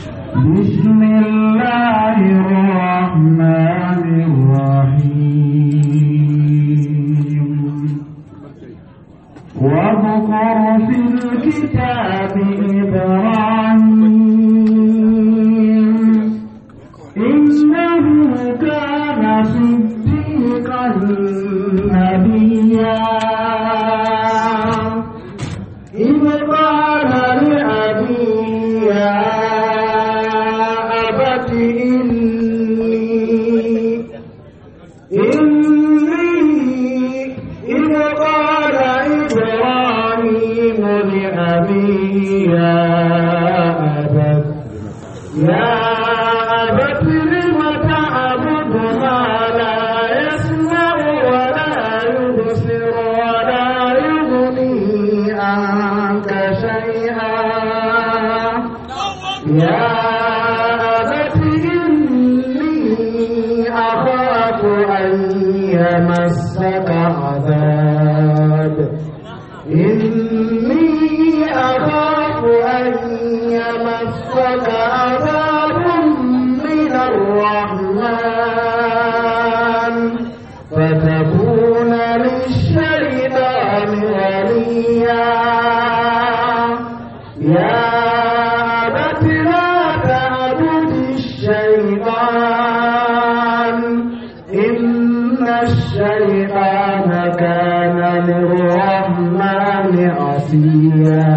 بسم الله الرحمن الرحيم واذكر في الكتاب إبراهيم إنه كان صديقا نبيا إذ قال لأبيه يا أبت إني إني إذ قال إبراهيم لأبيه يا أبت يا أبت لم تعبد ما لا يسمع ولا يبصر ولا يغني عنك شيئا يا أبت إني أخاف أن يمسك عذاب إني أخاف أن يمسك عذاب من الرحمن فتكون للشيطان وليا يا أبت لا تعبد الشيطان إن الشيطان كان للرحمن عصيا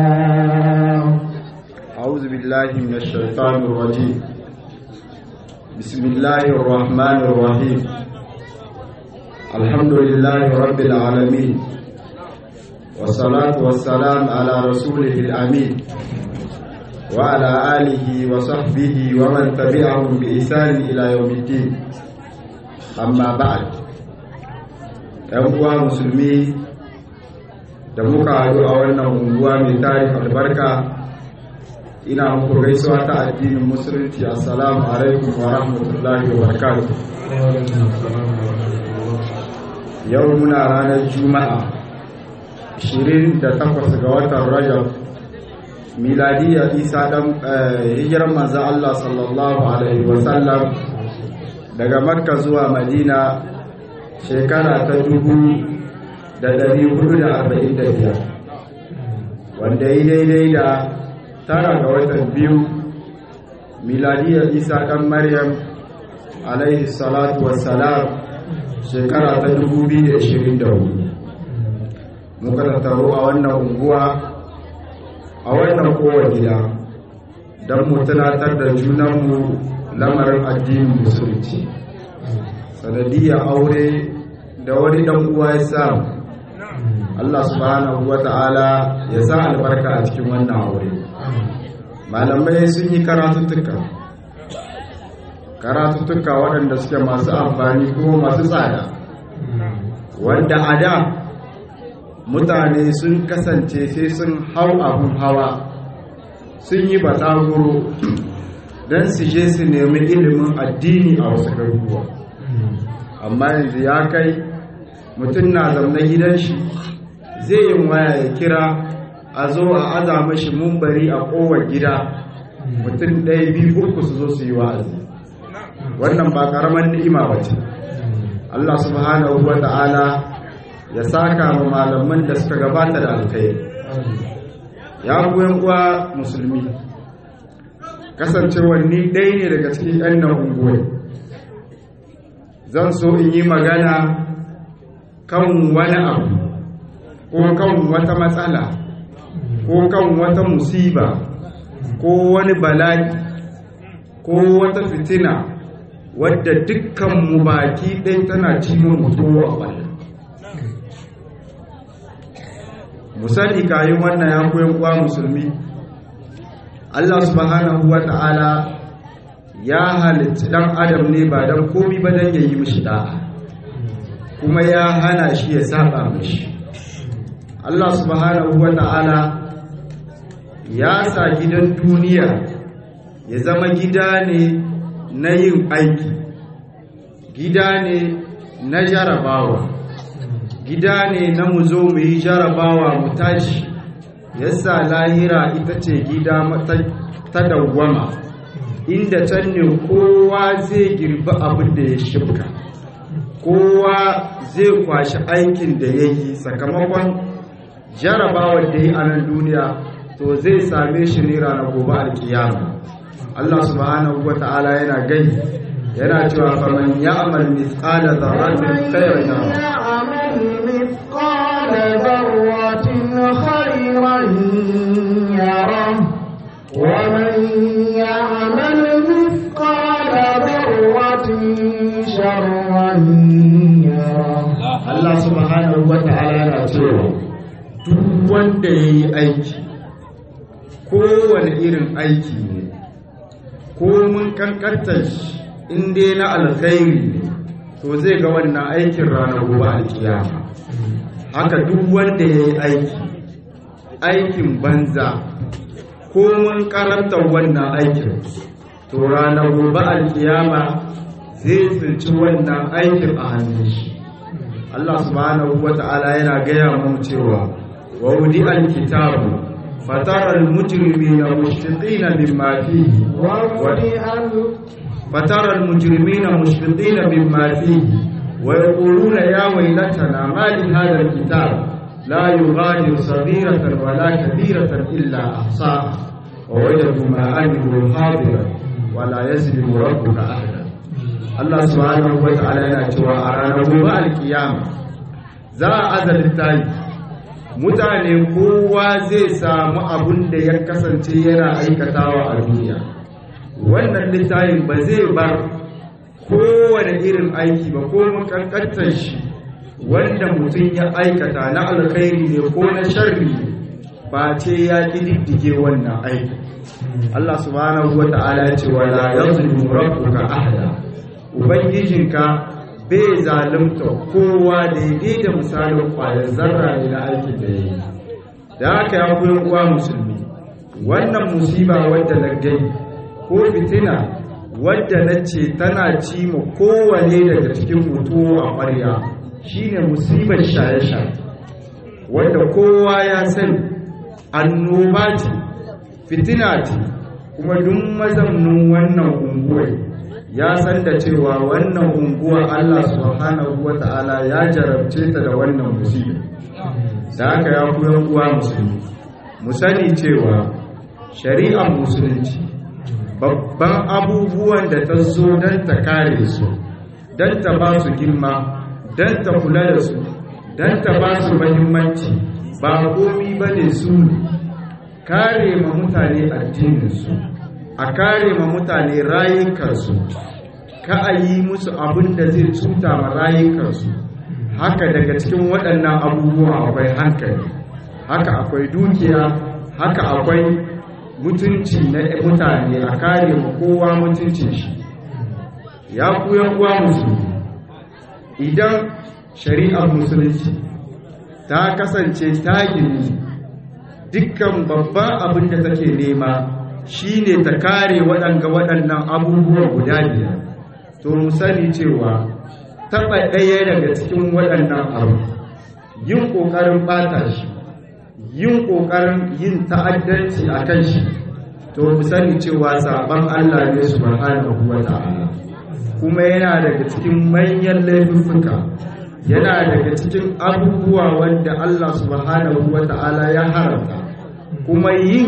أعوذ بالله من الشيطان الرجيم بسم الله الرحمن الرحيم الحمد لله رب العالمين والصلاة والسلام على رسوله الأمين وعلى آله وصحبه ومن تبعهم بإحسان إلى يوم الدين أما بعد ‘yan musulmi da muka haɗu a wannan unguwa mai tarin albarka ina muku gaisuwa ta addinin musulunci assalamu alaikum wa rahmatullahi wa barakatuh yau muna ranar juma'a 28 ga watan rajab miladiyya isa dan hijiran manzo Allah sallallahu alaihi wa sallam daga makka zuwa madina shekara ta dubu da dari hudu da arba'in da biyar wanda yi daidai da tara ga watan biyu miladiyar isa ɗan maryam alaihi salatu wassalam shekara ta 2024 muka tattaro a wannan unguwa a wannan kowa gida don mu tunatar da junanmu lamarin addinin musulunci sanadiyar aure da wani ɗan uwa ya samu Allah subhanahu wa ta'ala ya sa albarka a cikin wannan aure malamai sun yi karatuttuka karatuttuka waɗanda suke masu amfani ko masu tsada wanda a da mutane sun kasance sai sun hau abun hawa sun yi bataguro don su je su nemi ilimin addini a wasu garuruwa amma yanzu ya kai mutum na zaune gidan shi zai yin waya ya kira a zo a aza mashi mumbari a kowar gida mutum ɗaya biyu uku su zo su yi wa'azi wannan ba ƙaramin ni'ima ba ce Allah subhanahu wa ta'ala ya saka wa malaman da suka gabata da alkai ya goyon uwa musulmi kasancewar ni ɗaya ne daga cikin 'yan nan unguwai zan so in yi magana kan wani abu ko kan wata matsala ko kan wata musiba ko wani bala'i ko wata fitina wadda dukkan mu baki ɗai tana cikin mutuwa a wannan musali kayan wannan ya koyan kwa musulmi Allah subhanahu wa ta'ala ya halitta dan adam ne ba dan komi ba dan yayi mishi da'a kuma ya hana shi ya saba mishi Allah subhanahu wa ta'ala ya sa gidan duniya ya zama gida ne na yin aiki gida ne na jarabawa gida ne na mu zo mu yi jarabawa mu tashi yasa lahira ita ce gida ta dawwama inda can ne kowa zai girbi abin da ya shirka kowa zai kwashi aikin da ya yi sakamakon jarabawar da ya yi a nan duniya to zai same shi ne ranar gobe alkiyama Allah subhanahu wa ta'ala yana gani yana cewa faman ya'mal mithqala dharratin khayran يعمل مثقال ذرة خيرا يره ومن يعمل مثقال ذرة شرا يره Allah subhanahu wa ta'ala yana cewa duk wanda ya yi aiki kowane irin aiki ne ko mun kankantar shi in dai na alkhairi ne to zai ga wannan aikin ranar gobe alkiyama haka duk wanda ya yi aiki aikin banza ko mun karanta wannan aikin to ranar gobe alkiyama zai tsinci wannan aikin a hannun shi Allah subhanahu wa ta'ala yana gaya mu cewa wa wudi alkitabu fatara almujrimina mushfiqina mimma fihi ووضع فترى المجرمين مشفقين مما فيه ويقولون يا ويلتنا ما لهذا الكتاب لا يغادر صغيرة ولا كبيرة إلا أحصاها ووجدوا ما عملوا حاضرا ولا يظلم ربك أحدا Allah subhanahu wa ta'ala yana cewa a ranar gobe alkiyama za a azalin tayi mutane kowa zai samu abun da ya kasance yana aikatawa a duniya wannan littafin ba zai bar kowane irin aiki ba ko makankantar shi wanda mutum ya aikata na alkhairi ne ko na sharri ba ce ya ƙididdige wannan aiki Allah subhanahu wa ta'ala ya ce wala yazlimu rabbuka ahada ubangijinka bai zalunta kowa daidai da misalin kwayar zarra ne na aikin da ya yi da haka ya koyi uwa musulmi wannan musiba wadda na gani ko fitina wadda na ce tana ci ma kowane daga cikin mutu a ƙwarya shine musibar shaye-shaye wanda kowa ya sani annoba ce fitina ce kuma duk mazaunin wannan unguwar ya san da cewa wannan unguwa Allah subhanahu wa ta'ala ya jarabce ta da wannan musibi da haka ya koyan uwa musulmi mu sani cewa shari'ar musulunci babban abubuwan da ta zo don ta kare su don ta ba su girma don ta kula da su don ta ba su mahimmanci ba komi ba ne su kare ma mutane addininsu a kare ma mutane rayukansu ka a yi musu abin da zai cuta ma rayukansu haka daga cikin waɗannan abubuwa akwai hankali haka akwai dukiya haka akwai mutunci na mutane a kare ma kowa mutuncin shi ya kuyan uwa musulmi idan shari'ar musulunci ta kasance ta gini dukkan babban abin da take nema shine ta kare waɗanga waɗannan abubuwa guda biyar to mu sani cewa taɓa ɗaya daga cikin waɗannan abu yin ƙoƙarin ɓata shi yin ƙoƙarin yin ta'addanci a kan shi to mu sani cewa saban Allah ne subhanahu wa ta'ala kuma yana daga cikin manyan laifuka yana daga cikin abubuwa wanda Allah subhanahu wa ta'ala ya haramta kuma yin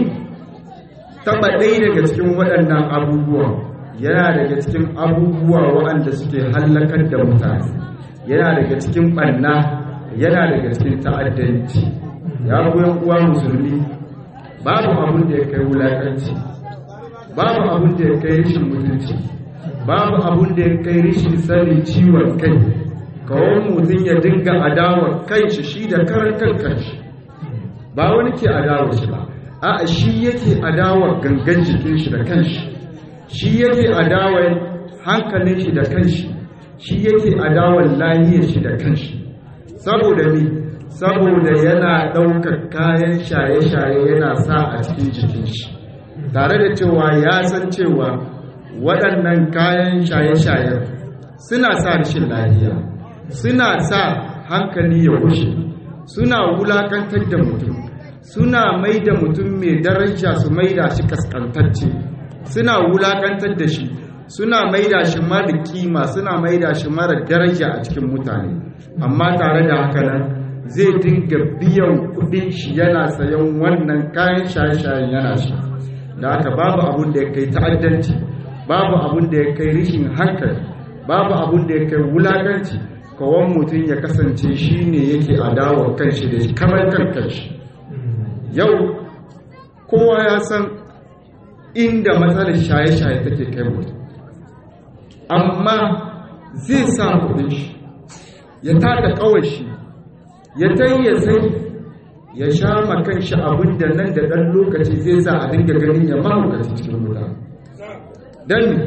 taba ɗaya daga cikin waɗannan abubuwa yana daga cikin abubuwa waɗanda suke hallakar da mutane yana daga cikin ɓanna yana daga cikin ta'addanci ya goyon uwa musulmi babu abin da ya kai wulaƙanci babu abin da ya kai rashin mutunci babu abin da ya kai rashin sanin ciwon kai kawai mutum ya dinga adawa kanshi shi da karan kan kanshi ba wani ke adawa shi ba a shi yake adawa gangan jikin shi da kanshi shi yake adawa hankalin shi da kanshi shi yake adawa lahiyar shi da kanshi saboda ni saboda yana ɗaukar kayan shaye-shaye yana sa a cikin jikin shi tare da cewa ya san cewa waɗannan kayan shaye-shayen suna sa rashin lahiya suna sa hankali ya rushe suna wulakantar da mutum suna mai da mutum mai daraja su mai da shi kaskantacce suna wulakantar da shi suna maida shi mara kima suna maida shi mara daraja a cikin mutane amma tare da haka nan zai dinga biyan kudin shi yana sayan wannan kayan shaye-shayen yana shi da haka babu abun da ya kai ta'addanci babu abun da ya kai rishin hankali babu abun da ya kai wulakanci kawon mutum ya kasance shi ne yake adawa kanshi da shi kamar kan kanshi yau kowa ya san inda matsalar shaye-shaye take kai mutum amma zai sa kudin shi ya tada kawai shi ya ya sai ya sha makan shi abin da nan da ɗan lokaci zai sa a dinga ganin ya mahaukaci cikin wuta don mi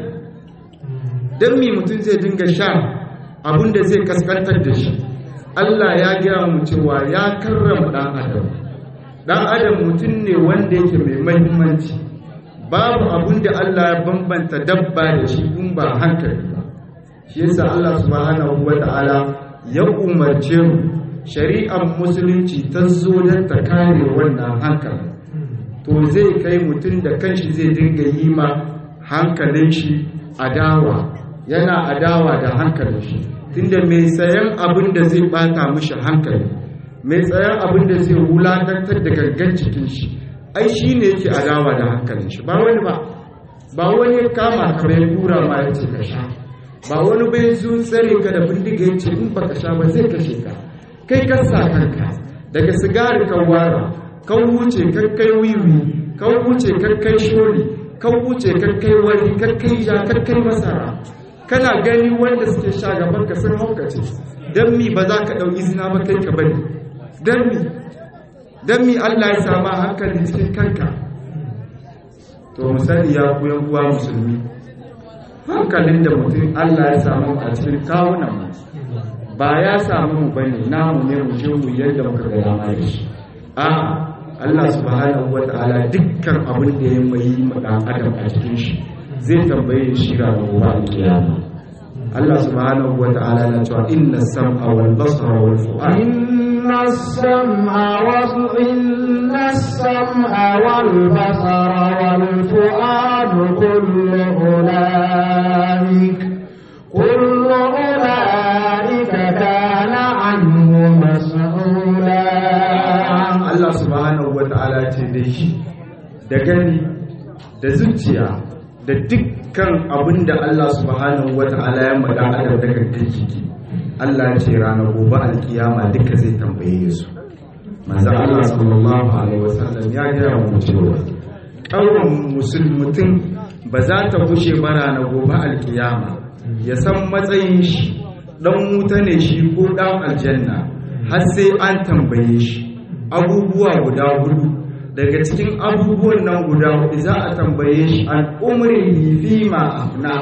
don mi mutum zai dinga sha abin da zai kaskantar da shi Allah ya gaya mu cewa ya karrama ɗan adam ɗan adam mutum ne wanda yake mai mahimmanci babu abin da Allah ya bambanta dabba da shi in ba hankali ba shi yasa Allah subhanahu wa ta'ala ya umarce mu shari'ar musulunci ta zo don ta kare wannan hankali to zai kai mutum da kanshi zai dinga yi ma hankalin shi adawa yana adawa da hankalin shi tunda mai sayan abin da zai bata mishi hankali mai sayan abin da zai wulakantar da gangan cikin shi ai shi ne yake adawa da hankalin shi ba wani ba ba wani kama ka bai kura ma ya ce ka sha ba wani bai zo tsare ka da bindiga ya ce in baka sha ba zai kashe ka kai ka sa kanka daga sigari kan wara kan wuce kan kai wiwi kan wuce kan kai sholi kan wuce kan kai wani kan kai ja kan kai masara kana gani wanda suke sha gaban ka sun haukace dan mi ba za ka ɗau izina ba kai ka bari dan mi dan mi Allah ya sama hankali cikin kanka to misali ya ku uwa musulmi hankalin da mutum Allah ya samu a cikin kawunan mu ba ya samu mu bane namu ne mu je mu yadda muka ga dama da shi a Allah subhanahu wata'ala dukkan abin da ya mai ma dan adam a cikin shi zai tambaye shi ga gobe kiyama Allah subhanahu wata'ala na cewa inna sam'a wal basara wal fu'ad inna sam'a wal inna sam'a wal basara wal fu'ad kullu ulaik kullu ulaik kana anhu mas'ula Allah subhanahu wata'ala ce da shi da gani da zuciya da dukkan abin da Allah subhanahu wata'ala ya maɗa adam da gangan jiki Allah ya ce ranar gobe alkiyama duka zai tambaye su manzon Allah sallallahu alaihi wasallam ya gaya mu cewa ƙaurin musulmutum ba za ta kushe ba ranar gobe alkiyama ya san matsayin shi dan wuta ne shi ko dan aljanna har sai an tambaye shi abubuwa guda hudu daga cikin abubuwan nan guda hudu za a tambaye shi an umri fi ma afna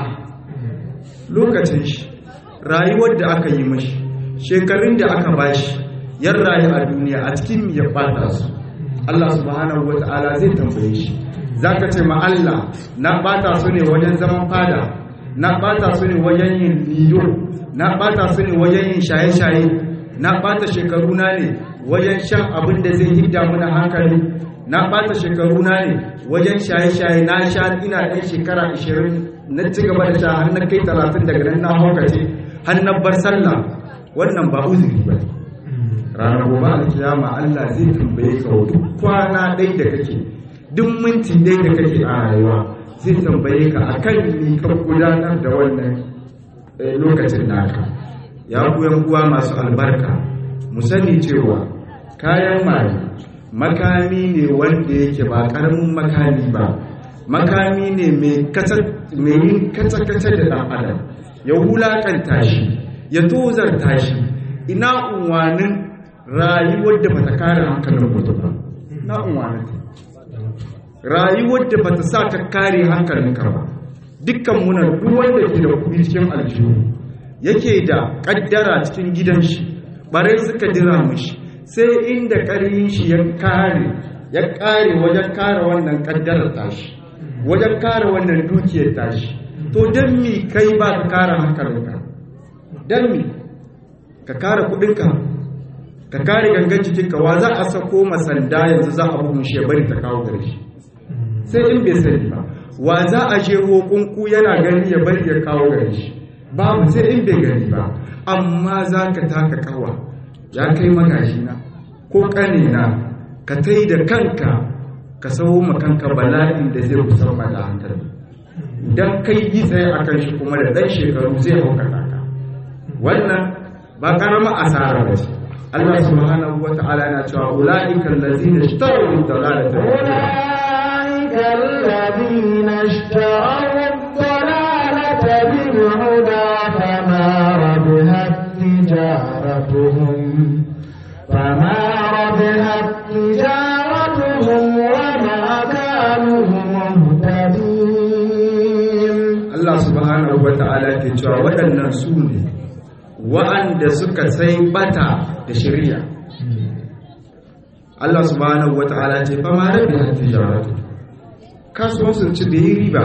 lokacin shi rayuwar da aka yi mashi shekarun da aka bashi yan rayu a duniya a cikin ya bata su Allah subhanahu wata'ala zai tambaye shi zaka ce ma Allah na bata su ne wajen zaman fada na bata su ne wajen yin liyo na bata su ne wajen yin shaye-shaye na bata shekaru na ne wajen shan abin da zai hidda mana hankali na bata shekaru na ne wajen shaye-shaye na sha ina ɗan shekara 20 na ci gaba da sha har na kai 30 daga nan na haukace har na bar sallah wannan ba uzuri ba ranar gobe alkiyama Allah zai tambaye ka duk kwana ɗaya da kake duk minti ɗaya da kake a rayuwa zai tambaye ka akan ni ka gudanar da wannan lokacin naka ya kuyan uwa masu albarka mu sani cewa kayan maye makami ne wanda yake ba karamin makami ba makami ne mai yin kace-kace da ɗan adam ya wulakanta shi ya tozarta shi ina unwanin rayuwar da bata kare hankalin mutum ba na unwanin rayuwar da bata sa ka kare hankalinka ba dukkan muna duk wanda ke da kuɗi cikin aljihu yake da ƙaddara cikin gidan shi bare suka jira mishi sai inda ƙarin shi ya kare ya kare wajen kare wannan ƙaddarar tashi wajen kare wannan dukiyar tashi to don mi kai ba ka kare hankalinka don mi ka kare kuɗinka ka kare gangan jikinka wa za a sako masanda yanzu za a bugun shi ya bari ta kawo gare shi sai in bai sani ba wa za a je kunku yana gani ya bari ya kawo gari shi babu sai in bai gani ba amma za ka taka kawa ya kai magashina ko ƙanina ka tai da kanka ka sau kanka bala'in da zai kusan da hankali idan kai yi tsaye a kan shi kuma da ɗan shekaru zai haukata ka wannan ba ƙarama asara ba ce Allah subhanahu wa ta'ala yana cewa ula'ikan lazina ishtaru dalalata أولئك الذين اشتروا الضلالة بالهدى فما ربحت تجارتهم فما ربحت تجارتهم وما كانوا مهتدين Allah subhanahu wa ta'ala ke cewa waɗannan su ne wa'anda suka sai bata da shirya Allah subhanahu wa ta'ala ce fa ma rabbi tijaratu kasuwan sun ci da yi riba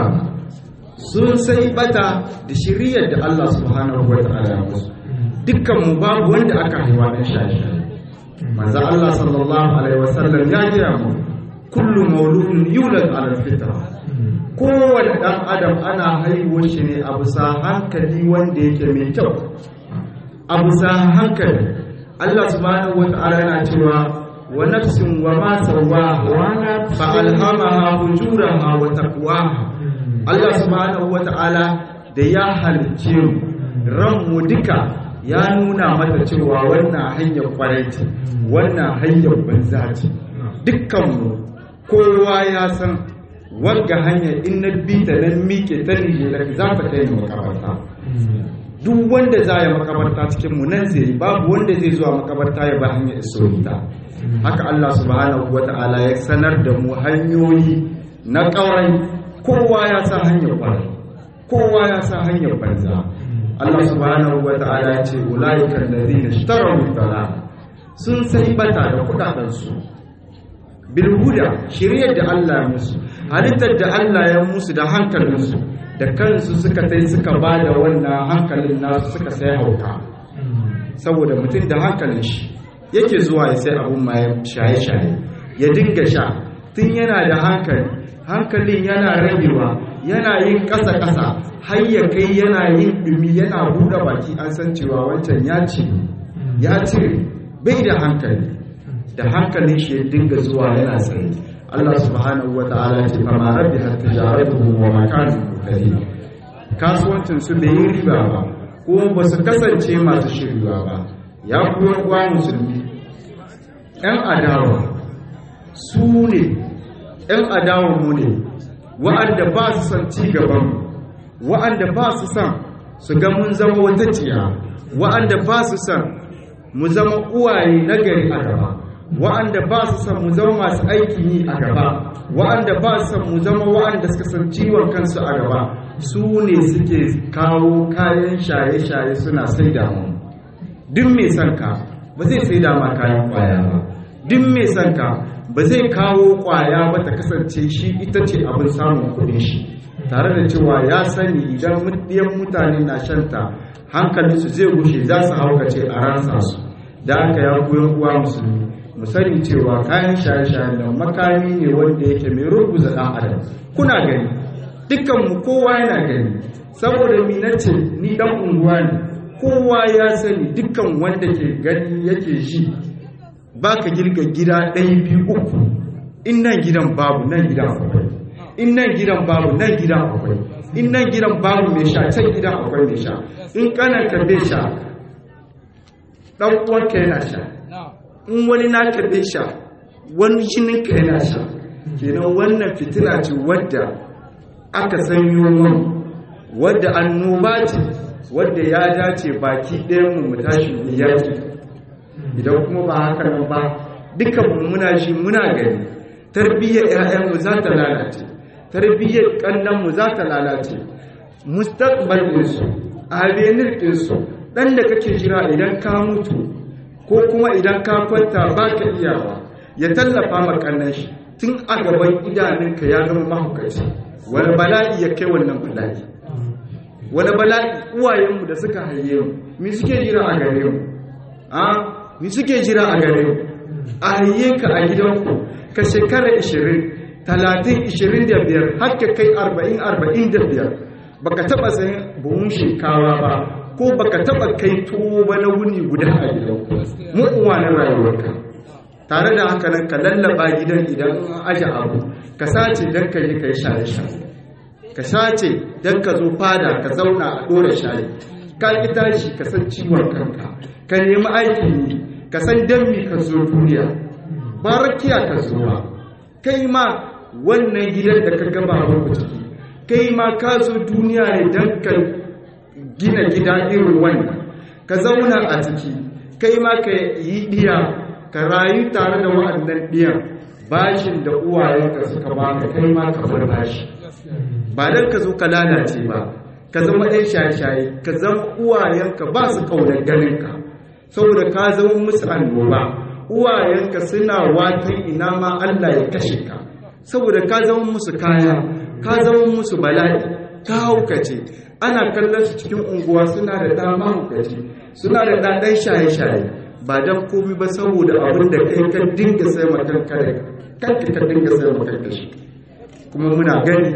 sun sai bata da shiriyar da Allah subhanahu wa ta'ala ya musu dukkan mu babu wanda aka haiwa dan shaye-shaye manzo Allah sallallahu alaihi wasallam ya gaya mu kullu mauludin yulad ala fitra kowane ɗan adam ana haihuwar shi ne a bisa hankali wanda yake mai kyau a bisa hankali Allah subhanahu wata'ala yana cewa wa nafsin wa ma sawaha fa alhamaha fujuraha wa taqwaha Allah subhanahu wata'ala da ya halicce mu ran mu duka ya nuna mata cewa wannan hanyar kwarai ce wannan hanyar banza ce dukkan mu kowa ya san wanga hanyar in na bi ta nan miƙe ta nigeria za ta kai mu makabarta duk wanda za ya makabarta cikin mu nan zai babu wanda zai zuwa makabarta ya ba hanyar isolita haka Allah subhanahu wata'ala ya sanar da mu hanyoyi na ƙaurai kowa ya sa hanyar kwarai kowa ya sa hanyar banza Allah subhanahu wata'ala ya ce ulaiikal ladina ishtaraw dalal sun sai bata da kudaden su bilhuda shiryar da Allah ya musu halittar da Allah ya musu da hankalinsu da kansu suka tai suka ba da wannan hankalin nasu suka sai hauka saboda mutum da hankalin shi yake zuwa ya sai abun ma shaye-shaye ya dinga sha tun yana da hankali hankalin yana ragewa yana yin ƙasa-ƙasa har ya kai yana yin ɗumi yana buɗe baki an san cewa wancan ya ce ya cire bai da hankali da hankalin shi ya dinga zuwa yana tsaye Allah subhanahu wa ta'ala ce fa ma rabbi hatta jaratuhu wa ma kanu muhtadin kasuwancin su bai yi riba ba kuma ba su kasance masu shirya ba ya kuwa kuwa musulmi ɗan adawa su ne ɗan adawa mu ne wa'anda ba su son ci gaban mu wa'anda ba su son su ga mun zama wata ciya wa'anda ba su son mu zama uwaye nagari a gaba wa'anda ba su san mu zama masu aikin yi a gaba wa'anda ba su san mu zama wa'anda suka san ciwon kansu a gaba su ne suke kawo kayan shaye-shaye suna sai da mu duk mai son ka ba zai sai da ma kayan kwaya ba duk mai son ka ba zai kawo kwaya ba ta kasance shi ita ce abin samun kuɗin shi tare da cewa ya sani idan ɗiyan mutane na shanta hankalinsu zai gushe za su haukace a ransa su da aka ya koyon uwa musulmi mu sani cewa kayan shaye-shaye da makami ne wanda yake mai ruguza ɗan adam kuna gani dukkan mu kowa yana gani saboda mi nace ni dan unguwa ne kowa ya sani dukkan wanda ke gani yake ji baka girga gida ɗaya biyu uku in nan gidan babu nan gidan akwai in nan gidan babu nan gidan akwai in nan gidan babu mai sha can gidan akwai mai sha in kananka bai sha ɗan uwanka yana sha in wani naka bai sha wani jininka yana sha kenan wannan fitina ce wadda aka sanyo mun wadda annoba ce wadda ya dace baki ɗayan mu mu tashi mu yaki idan kuma ba haka nan ba dukkan mu muna shi muna gani tarbiyyar ƴaƴanmu za ta lalace tarbiyyar ƙannanmu za ta lalace mustaqbal ɗinsu avenir ɗinsu ɗan da kake jira idan ka mutu ko kuma idan ka kwanta ba ka iyawa ya tallafa makannan shi tun a gaban idanunka ya zama mahaukaci wani bala'i ya kai wannan bala'i wani bala'i uwayenmu da suka haye mu mi suke jira a gare mu a mi suke jira a gare mu a haye ka a gidanku ka shekara 20 talatin ishirin da biyar haka kai arba'in arba'in da biyar baka taba sayan buhun shinkawa ba ko baka taba kai tuwo ba na wuni guda a gidan mu uwa na rayuwarka tare da haka nan ka lallaba gidan idan an aje abu ka sace dan ka yi kai shaye shaye ka sace dan ka zo fada ka zauna a dora shaye ka ki tashi ka san ciwon kanka ka nemi aiki ne ka san dan mi ka zo duniya ba rakiya ka zo ba kai ma wannan gidan da ka gaba ku ciki kai ma ka zo duniya ne dan ka gina gida irin wannan ka zauna a ciki kai ma ka yi diya ka rayu tare da wa'annan diyan bashin da uwayenka suka baka kai ma ka bar bashi ba dan ka zo ka lalace ba ka zama ɗan shaye-shaye ka zama uwayenka ba su ƙaunar ganinka saboda ka zama musu annoba uwayenka suna watan ina ma Allah ya kashe ka saboda ka zama musu kaya ka zama musu bala'i ka haukace ana kallon su cikin unguwa suna da dama haukace suna da ɗaɗan shaye-shaye ba don komi ba saboda abin da kai ka dinga sai makanka da kanka ka dinga sai makanka shi kuma muna gani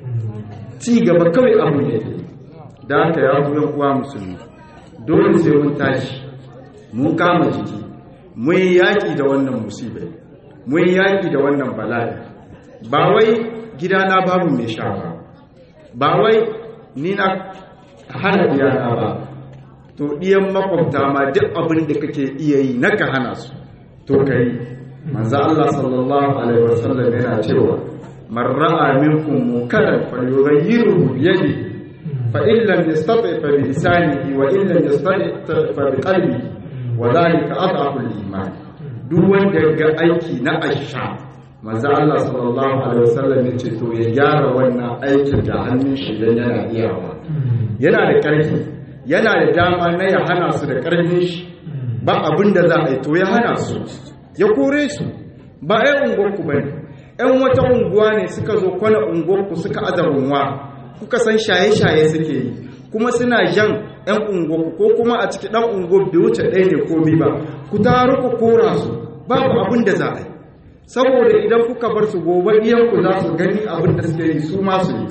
ci gaba kawai abu ne da aka ya yan uwa musulmi dole sai mun tashi mun kama jiki mun yi yaƙi da wannan musibai mun yi yaƙi da wannan bala'i ba wai gidana babu mai sha ba ba wai ni na hana diyana ba to ɗiyan makwabta ma duk abin da kake iya yi na ka hana su to ka yi manzo Allah sallallahu alaihi wasallam yana cewa man ra'a minkum munkaran falyughayyiru bi yadihi fa in lam yastati fa bi lisanihi wa in lam yastati fa bi qalbihi wa dhalika adhafu al-iman duk wanda ga aiki na asha manzo Allah sallallahu alaihi wasallam ya ce to ya gyara wannan aikin da hannun shi dan yana iyawa yana da karfi yana da dama na ya hana su da karfin shi ba abin da za a yi to ya hana su ya kore su ba ai unguwarku bane ƴan wata unguwa ne suka zo kwana unguwarku suka azarunwa kuka san shaye-shaye suke yi kuma suna jan ƴan unguwarku ko kuma a ciki ɗan unguwar bai wuce ɗaya ne komi ba ku taru ku kora su babu abin da za a yi saboda idan kuka bar su gobe iyanku za su gani abin da suke yi su masu yi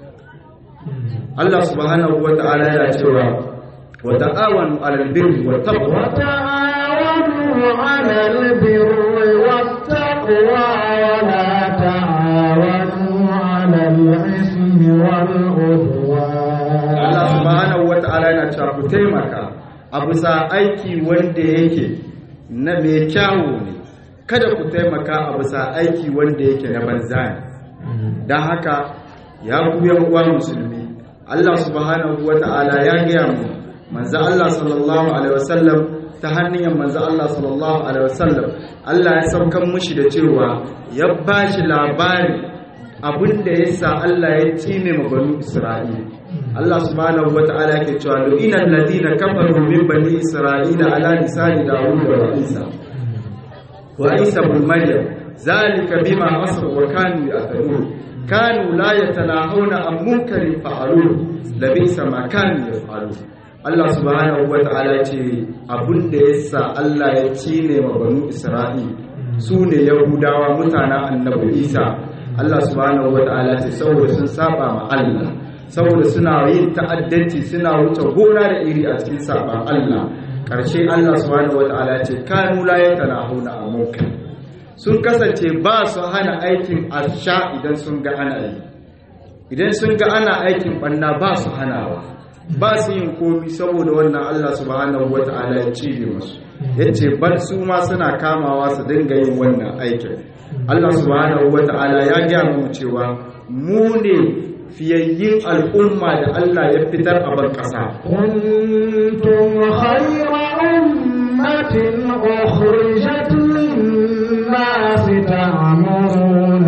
Allah subhanahu wa ta'ala yana cewa wa ta'awanu 'alal birri wat taqwa وتعاونوا على البر والتقوى ولا تعاونوا على الإثم والعدوان Allah subhanahu wa ta'ala yana cewa ku taimaka a bisa aiki wanda yake na mai kyawu ne kada ku taimaka a bisa aiki wanda yake na banza ne don haka ya ku yan uwa musulmi Allah subhanahu wa ta'ala ya gaya mu manzo Allah sallallahu alaihi wasallam ta hannun manzo Allah sallallahu alaihi wasallam Allah ya saukan mushi da cewa ya bashi labari abinda yasa Allah ya cine ma banu Isra'ila Allah subhanahu wa ta'ala ke cewa lu'ina alladhina kafaru min bani Isra'ila ala lisani Dawud wa Isa wa Isa ibn Maryam zalika bima asaw wa kanu ya'tadun kanu la yatanahuna an munkarin fa'alu labisa ma kanu yaf'alu Allah subhanahu wa ta'ala ce abinda yasa Allah ya cine ma banu Isra'il su ne Yahudawa mutanen Annabi Isa Allah subhanahu wa ta'ala ce saboda sun saba ma Allah saboda suna yin ta'addanci suna wuce gona da iri a cikin saban Allah ƙarshe Allah subhanahu wa ta'ala ce kanu la yatanahuna an munkar sun kasance ba su hana aikin asha idan sun ga ana yi idan sun ga ana aikin banna ba su hanawa ba su yin komi saboda wannan Allah subhanahu wata'ala ya cire musu yace bar su ma suna kamawa su dinga yin wannan aikin Allah subhanahu wata'ala ya gaya mu cewa mu ne fiyayyin al'umma da Allah ya fitar a ban ƙasa كنتم خير أمة أخرجت للناس تأمرون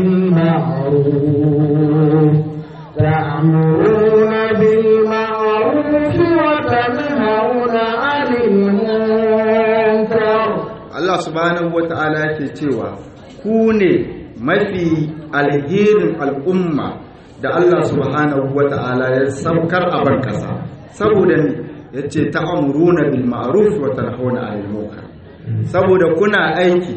بالمعروف تأمرون بالمعروف وتنهون عن المنكر Allah subhanahu wata'ala yake cewa ku ne mafi alherin al'umma da Allah subhanahu wata'ala ya saukar a ban kasa saboda ne yace ta'amuruna bil ma'ruf wa tanhauna 'anil munkar saboda kuna aiki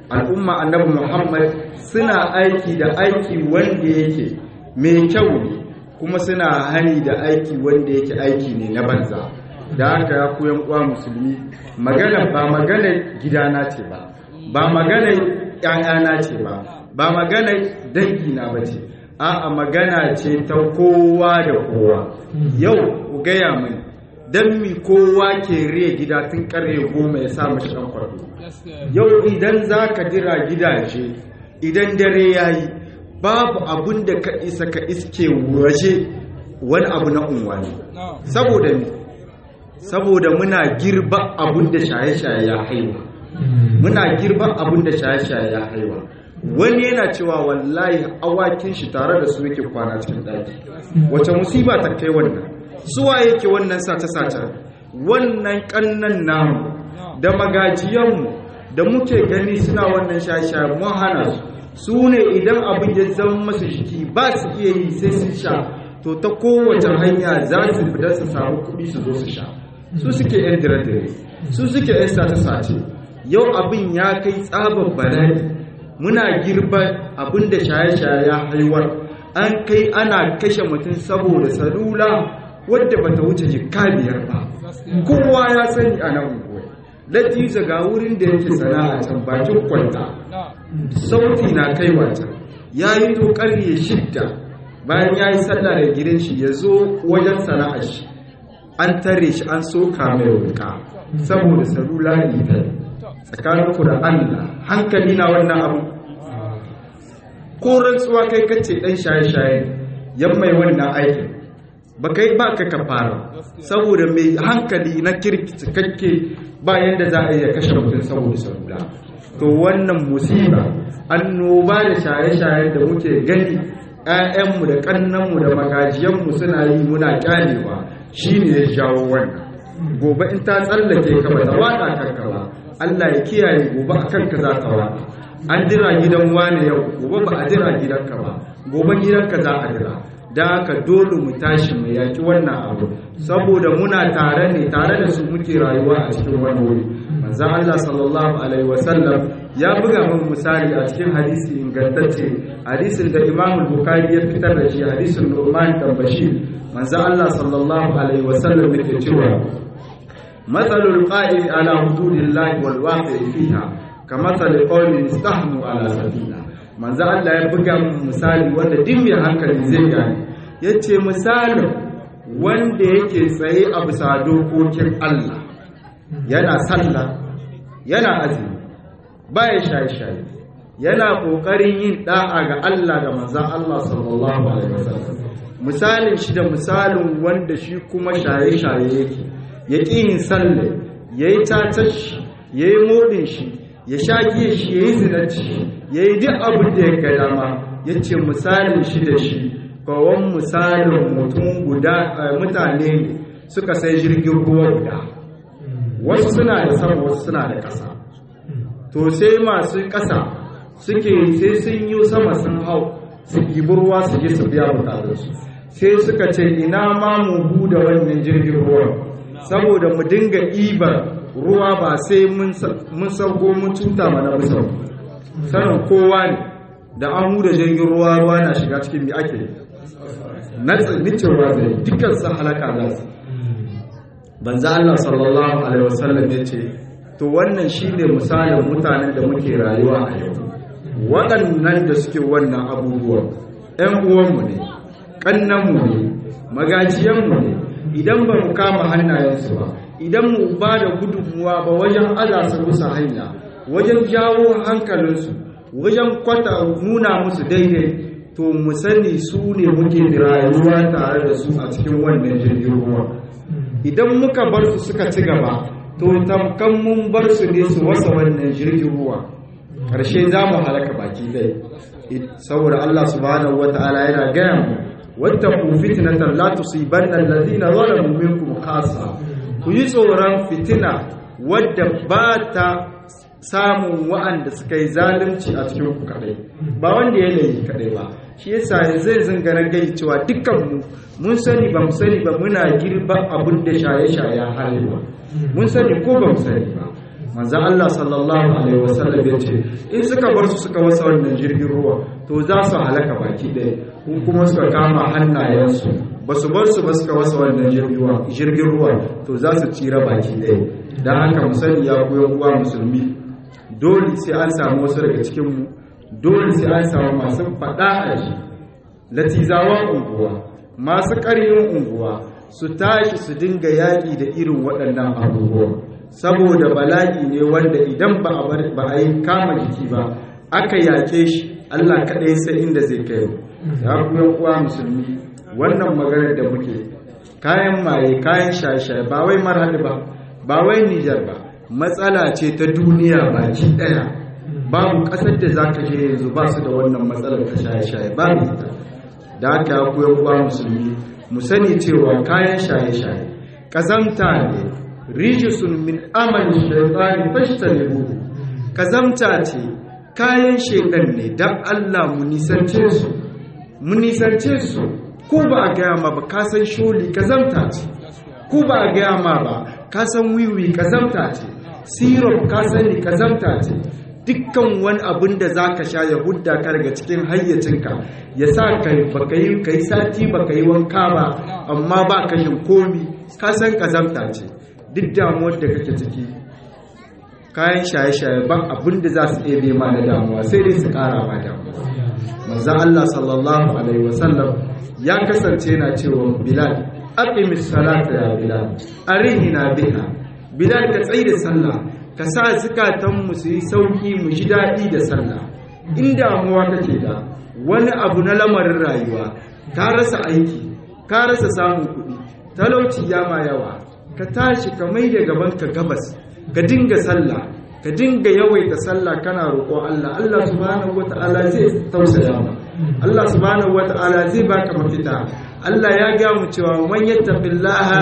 al'umma annabi muhammad suna aiki da aiki wanda yake mai kyau ne kuma suna hani da aiki wanda yake aiki ne na banza da haka ya koyan uwa musulmi magana ba magana gidana ce ba ba magana ƴaƴana ce ba ba magana dangina ba ce a'a magana ce ta kowa da kowa yau ku gaya mini don mi kowa ke riya gida tun karye goma ya sa mashi ɗan kwarto yau idan za ka jira gidaje idan dare ya yi babu abun da ka isa ka iske waje wani abu na unwani saboda ne saboda muna girba abun da shaye-shaye ya haiwa muna girba abun da shaye-shaye ya haiwa wani yana cewa wallahi awakin shi tare da su yake kwana cikin ɗaki wace musiba ta kai wannan suwa yake wannan sace-sace wannan ƙannan namu da magajiyanmu da muke gani suna wannan shaye-shaye mun hana su su ne idan abin ya zama masu jiki ba su iya yi sai sun sha to ta kowace hanya za su fita su samu kuɗi su zo su sha su suke yan dire-dire su suke yan sace-sace yau abin ya kai tsabar bala'i muna girba abin da shaye-shaye ya haiwar an kai ana kashe mutum saboda salula wadda bata wuce jikka biyar ba kowa ya sani a nan unguwa latiza ga wurin da yake sana'a can bakin kwanta sauti na kai wata ya yi to karye shidda bayan ya yi sallah da gidan shi ya zo wajen sana'ar shi an tare shi an soka mai wuka saboda salula ne ta tsakanin ku da Allah hankali na wannan abu ko rantsuwa kai kace dan shaye-shaye yan mai wannan aikin ba kai ba ka kafara saboda mai hankali na kirki cikakke ba yanda za a iya kashe mutum saboda salula to wannan musiba annoba da shaye-shaye da muke gani ‘ya'yanmu da ƙannanmu da magajiyanmu suna yi muna ƙyanewa shi ne ya jawo wannan gobe in ta tsallake ka ba ta waɗa kanka ba Allah ya kiyaye gobe a kanka za ta waɗa an jira gidan wane yau gobe ba a jira gidanka ba gobe gidanka za a jira da haka dole mu tashi mu yaki wannan abu saboda muna tare ne tare da su muke rayuwa a cikin wani wuri manzon Allah sallallahu alaihi wasallam ya buga min misali a cikin hadisi ingantacce hadisin da Imam Bukhari ya fitar da shi hadisin Nu'man dan Bashir manzon Allah sallallahu alaihi wasallam yake cewa matsalul qa'im ala hududillahi wal waqi fiha kamathal qawmin istahmu ala safina manzo Allah ya buga min misali wanda duk mai hankali zai gane yace misalin wanda yake tsaye a bisa dokokin Allah yana sallah yana azumi baya shaye-shaye yana kokarin yin da'a ga Allah da manzo Allah sallallahu alaihi wasallam misalin shi da misalin wanda shi kuma shaye-shaye yake ya ƙi yin sallah yayi tatar shi yayi modin shi ya sha giya shi yayi zinaci ya yi duk abin da ya ga dama ya ce misalin shi da shi kawon misalin mutum guda mutane ne suka sai jirgin ruwa guda wasu suna da sama wasu suna da ƙasa to sai masu ƙasa suke sai sun yi sama sun hau su ɗibi ruwa su je su biya bukatarsu sai suka ce ina ma mu buɗe wannan jirgin ruwan saboda mu dinga ibar ruwa ba sai mun sauko mun cuta mana musau sanin kowa ne da an huda jirgin ruwa ruwa na shiga cikin mi ake na tsibitin ruwa zai dukkan sun halaka za su banza Allah sallallahu alaihi wasallam ya ce to wannan shine misalin mutanen da muke rayuwa a yau waɗannan da suke wannan abubuwan ‘yan uwanmu ne ƙannanmu ne magajiyanmu ne idan ba mu kama hannayensu ba idan mu ba da gudunmuwa ba wajen aza su musu hanya wajen jawo hankalinsu wajen kwata nuna musu daidai to mu sani su ne muke rayuwa tare da su a cikin wannan jirgin ruwa idan muka bar su suka ci gaba to tamkan mun bar su ne su wasa wannan jirgin ruwa ƙarshe za mu halaka baki dai saboda Allah subhanahu wata'ala yana gaya mu wattaqu fitnatan la tusibanna alladhina zalamu minkum khassa ku yi tsoron fitina wadda ba ta samun wa'anda suka yi zalunci a cikin ku kadai ba wanda ya laifi kadai ba shi yasa zai zingara gai cewa dukkan mu mun sani ba mu sani ba muna girba abin da shaye-shaye halewa mun sani ko ba mu sani ba manzan Allah sallallahu alaihi wasallam ya ce in suka bar su suka wasa wannan jirgin ruwa to za su halaka baki ɗaya kun kuma suka kama hannayensu ba su bar su ba suka wasa wannan jirgin ruwa to za su tsira baki ɗaya don haka mu sani ya koyan uwa musulmi dole sai an samu wasu daga cikinmu dole sai an samu masu faɗa a ji latizawan unguwa masu ƙarfin unguwa su tashi su dinga yaƙi da irin waɗannan abubuwa saboda bala'i ne wanda idan ba a yi kama jiki ba aka yaƙe shi allah kaɗai sai inda zai kai ya kuma kuwa musulmi wannan maganar da muke kayan maye kayan shaye-shaye ba wai marhali ba ba wai nijar ba matsala ce ta duniya baki ɗaya babu ƙasar da za ka je yanzu ba su da wannan matsalar ta shaye-shaye babu ita da aka ya kuwa kuwa musulmi mu sani cewa kayan shaye-shaye ƙazamta ne rijisun min amalin shaitani fashtanibu ƙazamta ce kayan shekan ne don Allah mu nisance su mu nisance su ko ba a gaya ma ba ka san sholi ƙazamta ce ko ba a gaya ma ba ka san wiwi ƙazamta ce syrup ka sani ƙazamta ce dukkan wani abin da za ka sha ya hudda ka daga cikin hayyacinka ya sa ka yi sati baka yi wanka ba amma ba kashin komi ka san ƙazamta ce duk damuwar da kake ciki kayan shaye-shaye ba abin da za su ɗebe ma da damuwa sai dai su ƙara ma damuwa manzan Allah sallallahu alaihi wasallam ya kasance yana cewa bilal aqimis salata ya bilal arihina biha bilal ka tsaye da sallah ka sa zukatanmu su yi sauki mu ji daɗi da sallah in damuwa kake da wani abu na lamarin rayuwa ka rasa aiki ka rasa samun kuɗi talauci ya ma yawa ka tashi ka mai da gaban ka gabas ka dinga sallah ka dinga yawaita sallah kana roƙo Allah Allah subhanahu wata'ala zai tausaya ma Allah subhanahu wata'ala zai baka mafita Allah ya ga mu cewa man yattaqillaha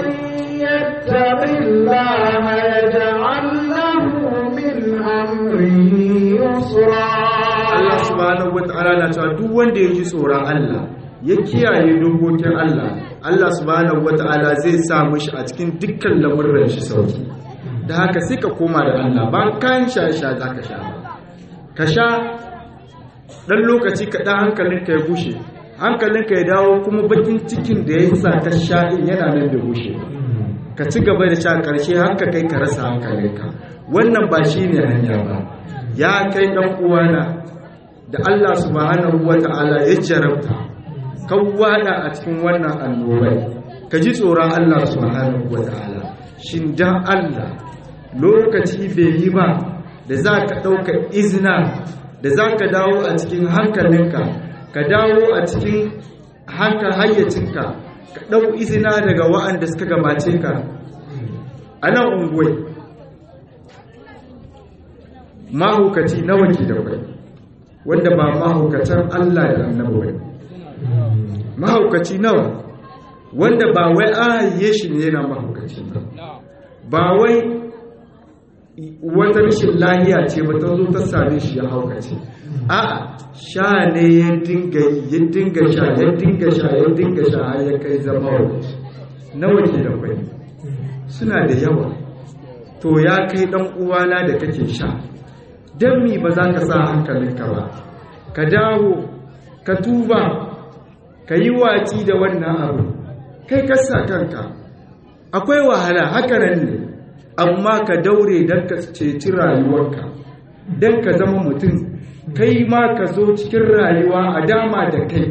يتق الله يجعل له من أمره يسرا Allah subhanahu wata'ala na cewa duk wanda ya ji tsoron Allah ya kiyaye dokokin Allah Allah subhanahu wata'ala zai sa mishi a cikin dukkan lamurran shi sauki da haka sai ka koma da Allah ba kayan sha-sha za ka sha ba ka sha ɗan lokaci kaɗan hankalinka ya bushe hankalinka ya dawo kuma bakin cikin da ya sa ka sha in yana nan da bushe ka ci gaba da sha ƙarshe haka kai ka rasa hankalinka wannan ba shi ne hanya ba ya kai ɗan uwana da Allah subhanahu wa ta'ala ya jarabta kan wada a cikin wannan annobai ka ji tsoron Allah subhanahu wa ta'ala shin dan Allah lokaci bai yi ba da za ka ɗauka izina da za ka dawo a cikin hankalinka ka dawo a cikin hankal hayyacinka ka ɗau izina daga wa'anda suka gabace ka a nan unguwai mahaukaci nawa ke da kwai wanda ba mahaukacin Allah da annabi wani mahaukaci nawa wanda ba wai an haye shi ne yana mahaukaci ba ba wai wata rashin lahiya ce ba ta zo ta same shi ya haukace a sha ne ya dinga ya dinga sha ya dinga sha ya dinga sha har ya kai zama wani nawa ke da kwai suna da yawa to ya kai dan uwana da kake sha dan mi ba za ka sa hankalinka ba ka dawo ka tuba ka yi waci da wannan abu kai ka sa kanka akwai wahala haka nan ne amma ka daure don ka ceci rayuwarka don ka zama mutum kai ma ka zo cikin rayuwa a dama da kai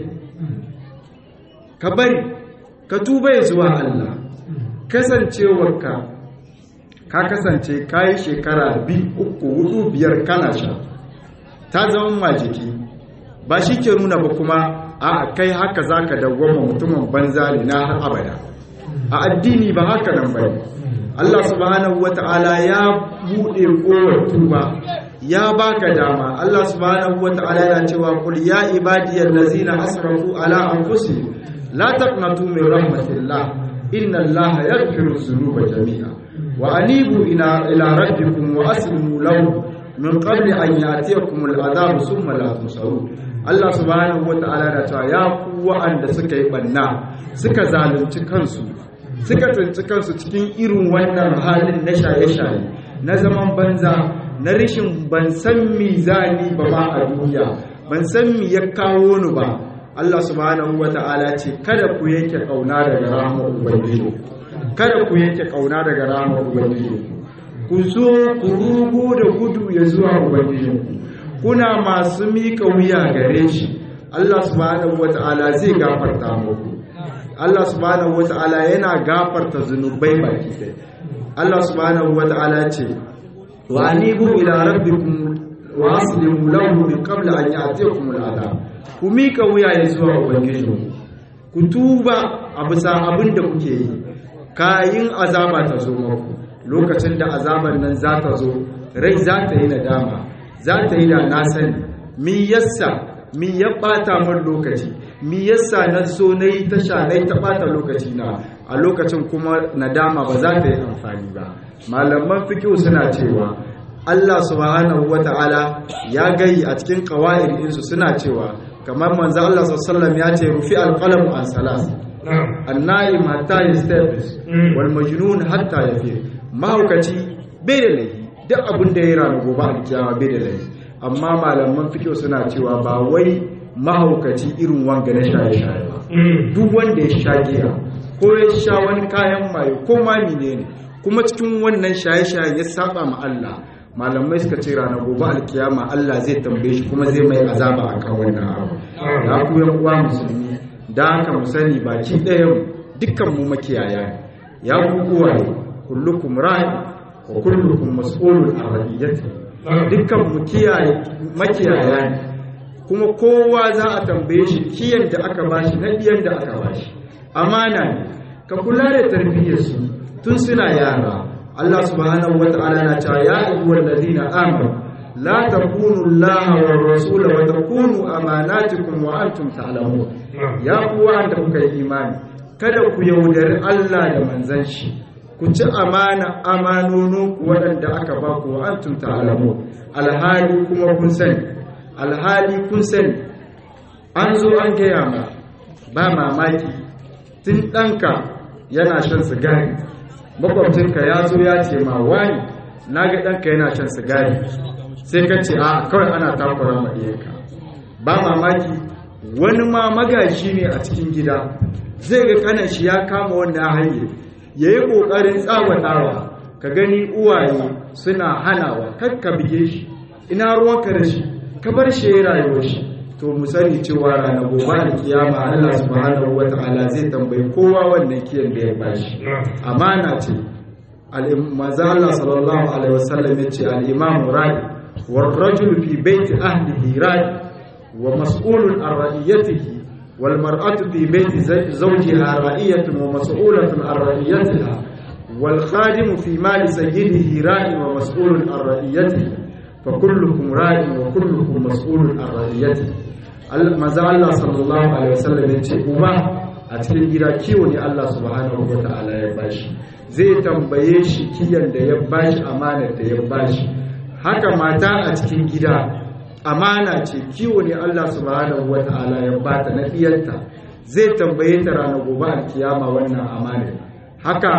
ka bari ka tuba ya zuwa Allah kasancewarka ka kasance ka yi shekara biyu uku hudu biyar kana sha ta zama majiki ba shi ke nuna ba kuma a kai haka za ka dawwama mutumin banza ne na har abada a addini ba haka nan ba Allah subhanahu wata'ala ya buɗe kowar tuba ya baka dama Allah subhanahu wata'ala yana cewa kul ya ibadiyal ladzina asrafu ala anfusihim la taqnatu min rahmatillah inna Allah yaghfiru dhunuba jami'a wa anibu ila ila rabbikum wa aslimu lahu min qabli an ya'tiyakum al'adab thumma la tusarun Allah subhanahu wata'ala yana cewa ya ku wa'anda suka yi banna suka zalunci kansu suka tsinci kansu cikin irin wannan halin na shaye-shaye na zaman banza na rishin ban san mizani ba ma a duniya ban san mi ya kawo ni ba Allah subhanahu wata'ala ce kada ku yanke kauna daga rahmar ubangiji kada ku yanke kauna daga rahmar ubangiji ku zo ku rugu da gudu ya zuwa ubangiji kuna masu mika wuya gare shi Allah subhanahu wata'ala zai gafarta muku Allah subhanahu wata'ala yana gafarta zunubai baki ɗaya Allah subhanahu wata'ala ce wa anibu ila rabbikum wa aslimu lahu min qabla an ya'tiyakum al'adab ku mika wuya ya zuwa ubangiji ku tuba a bisa abin da kuke yi kayin azaba ta zo muku lokacin da azaban nan za ta zo rai za ta yi nadama za ta yi da na sani mi yassa mi ya bata min lokaci mi yassa na so na yi tasha na yi ta bata lokaci na a lokacin kuma nadama ba za ta yi amfani ba malaman fikihu suna cewa Allah subhanahu wata'ala ya gayi a cikin qawaid insu suna cewa kamar manzo Allah sallallahu ya ce rufi alqalamu an salas an-na'im hatta yastabis wal majnun hatta yafir mahaukaci bai da laifi duk abin da ya rana gobe alkiyama bai da laifi amma malaman fikihu suna cewa ba wai mahaukaci irin wanga na shaye-shaye ba duk wanda ya sha giya ko ya sha wani kayan maye ko ma menene kuma cikin wannan shaye-shaye ya saba ma Allah malamai suka ce ranar gobe alkiyama Allah zai tambaye shi kuma zai mai azaba akan wannan abu ya ku yan uwa musulmi da haka mu sani baki ɗayan dukkan mu makiyaya ne ya ku uwaye kullukum ra'i wa kullukum mas'ulun an ra'iyati dukkan mu kiyaye makiyaya ne kuma kowa za a tambaye shi kiyan da aka bashi na biyan da aka bashi amana ne ka kula da tarbiyyar su tun suna yara Allah subhanahu wata'ala na cewa ya ayyuhal ladina amanu la takunu Allah wa rasul wa takunu amanatikum wa antum ta'lamun ya ku wanda kuka yi imani kada ku yaudari Allah da manzon shi ku ci amana amanonin ku waɗanda aka ba ku wa antum ta'lamun alhali kuma kun sani alhali kun sani an zo an gaya ma ba mamaki tun ɗanka yana shan sigari makwabcinka ya zo ya ce ma wani na ga ɗanka yana shan sigari sai ka ce a kawai ana takura ma ɗiyanka ba mamaki wani ma magashi ne a cikin gida zai ga kanan shi ya kama wannan hanyar ya yi ƙoƙarin tsawatawa ka gani uwaye suna hanawa kar ka bige shi ina ruwanka da shi ka bar shi ya rayuwar shi to mu sani cewa ranar gobe da kiyama Allah subhanahu wata'ala zai tambayi kowa wannan kiyan da ya bashi amana ce manzo Allah sallallahu alaihi wasallam yace al-imam ra'i wal rajul fi baiti ahlihi ra'i wa mas'ulun an ra'iyatihi wal mar'atu fi baiti zawjiha ra'iyatun wa mas'ulatun an ra'iyatiha wal khadimu fi mali sayyidihi ra'i wa mas'ulun an ra'iyatihi fa kullukum ra'in wa kullukum mas'ulun an ra'iyatihi maza Allah sallallahu alaihi wasallam ya ce uba a cikin gida kiwo ne Allah subhanahu wa ta'ala ya bashi zai tambaye shi kiyan da ya bashi amanar da ya bashi haka mata a cikin gida amana ce kiwo ne Allah subhanahu wa ta'ala ya bata na diyarta zai tambaye ta ranar gobe alkiyama wannan amanar haka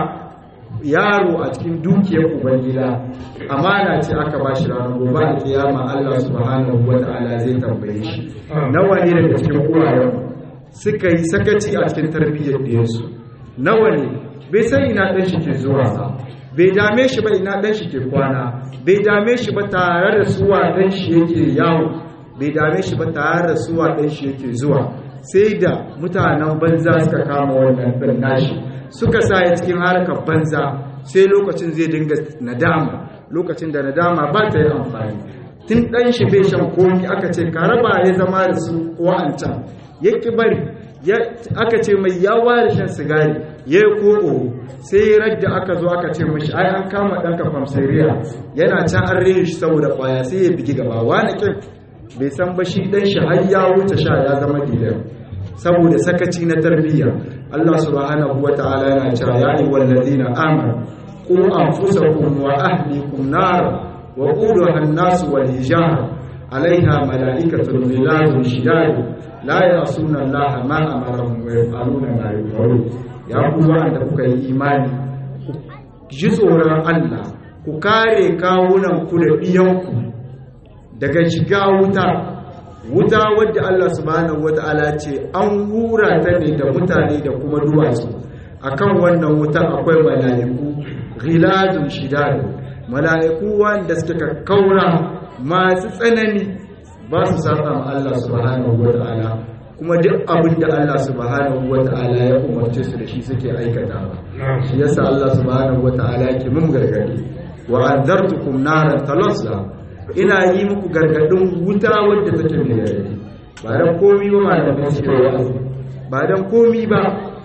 yaro a cikin dukiyar ubangida amana ce aka ba shi ranar gobe a kiyama Allah subhanahu wa ta'ala zai tambaye shi nawa ne daga cikin uwayen suka yi sakaci a cikin tarbiyyar ɗiyarsu nawa ne bai san ina ɗan shi ke zuwa ba bai dame shi ba ina ɗan shi ke kwana bai dame shi ba tare da suwa ɗan shi yake yawo bai dame shi ba tare da suwa ɗan shi yake zuwa sai da mutanen banza suka kama wannan ɗan nashi suka sa ya cikin harkar banza sai lokacin zai dinga nadama lokacin da nadama ba ta yi amfani tun ɗan shi bai shan komi aka ce ka raba ya zama da su wa'ancan ya ki bari aka ce mai ya ware shan sigari ya yi koko sai radda aka zo aka ce mashi ai an kama ɗanka famsariya yana can an rere shi saboda ƙwaya sai ya bigi gaba wani kin bai san ba shi ɗan shi har ya wuce sha ya zama dilar saboda sakaci na tarbiyya Allah subhanahu wa ta'ala yana cewa ya yi wallazina amanu ku anfusakum wa ahlikum nar wa quduha an-nas wal hijara alaiha malaikatun ghiladun shidad la ya'suna Allah ma amarahum wa yaf'aluna ma yu'marun ya ku wanda kuka yi imani ji tsoron Allah ku kare kawunan ku da ɗiyanku daga shiga wuta wuta wadda Allah subhanahu wata'ala ce an hura ta ne da mutane da kuma duwatsu akan wannan wutan akwai mala'iku ghiladun shidadu mala'iku wanda suka kaura masu tsanani ba su saba ma Allah subhanahu wata'ala kuma duk abin da Allah subhanahu wata'ala ya umarce su da shi suke aikatawa shi yasa Allah subhanahu wata'ala yake mun gargadi wa anzartukum naran talazza ina yi muku gargadin wuta wadda take mai gargadi ba dan komi ba malamai suke wa'azi ba dan komi ba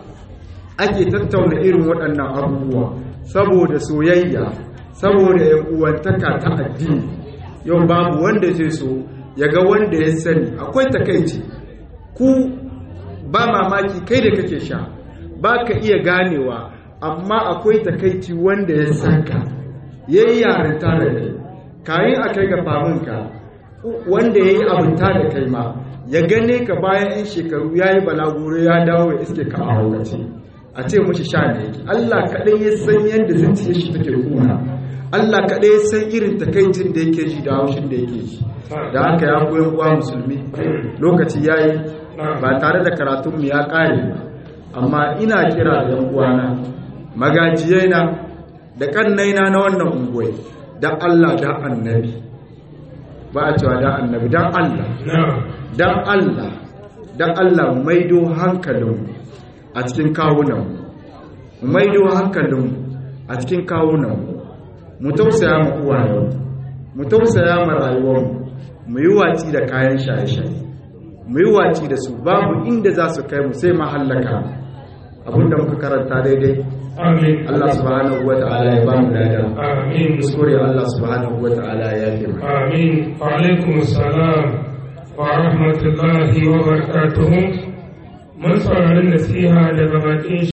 ake tattauna irin waɗannan abubuwa saboda soyayya saboda yan uwantaka ta addini yau babu wanda zai so ya ga wanda ya sani akwai takaici ku ba mamaki kai da kake sha ba ka iya ganewa amma akwai takaici wanda ya sanka ya yi yarinta da kai kayan a kai ga faminka wanda ya yi abinta da kai ma ya gane ka bayan 'yan shekaru ya yi balaguro ya dawo ya iske ka a haukaci a ce mushi sha ne yake Allah kaɗai ya san yadda zuciya shi take kuna Allah kaɗai ya san irin takaicin da yake ji da haushin da yake ji da haka ya koyan uwa musulmi lokaci ya yi ba tare da karatunmu ya ƙare ba amma ina kira da yan uwana magajiyaina da kannaina na wannan unguwai da Allah da annabi ba a cewa da annabi dan Allah dan Allah dan Allah maido hankalinmu a cikin kawunanmu maido hankalinmu a cikin kawunanmu mu tausaya ma uwayenmu mu tausaya ma rayuwarmu mu yi watsi da kayan shaye-shaye mu yi watsi da su babu inda za su kai mu sai mahallaka abinda muka karanta daidai Amin. Allah subhanahu wa ta'ala ya ba mu lada Amin. kuskure Allah subhanahu wa ta'ala ya fi mu Amin. Wa alaikum salam wa rahmatullahi wa barakatuhu. Mun saurari nasiha daga bakin